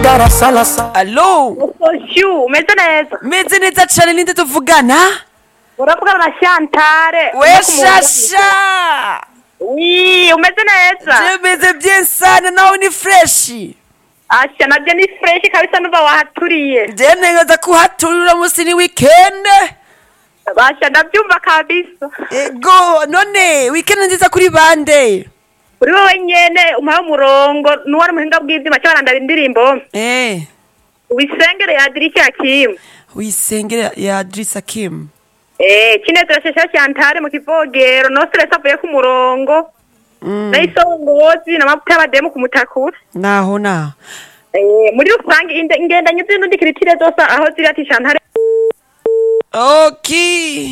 darasalasa alo Shu, umeze neza meze neza cane ninde tuvugana uravugana na Shantare we shasha wi umeze neza je meze bien sana nawe ni freshi asha navyo ni fresh kabisa nuva wahaturiye je ntegereza kuhaturira musi ni weekend basha ndavyumva kabisa ego none weekend nziza kuri bande uri wowe nyene umpaye umurongo nuwari muhinga bw'ivyuma c'abarandara indirimbo eh wisengere yadirisha yakimu wisengere ya Drisa Kim Eh, Cinezero Shasha Shantare mu kivogero no stress avuye ku murongo Mm, na isongozi n'amavuta y'abademu ku mutakura naho na Eh, muri rusange inde- ingendanyi z'indundi kiritire zose aho ziri ati Shantare okay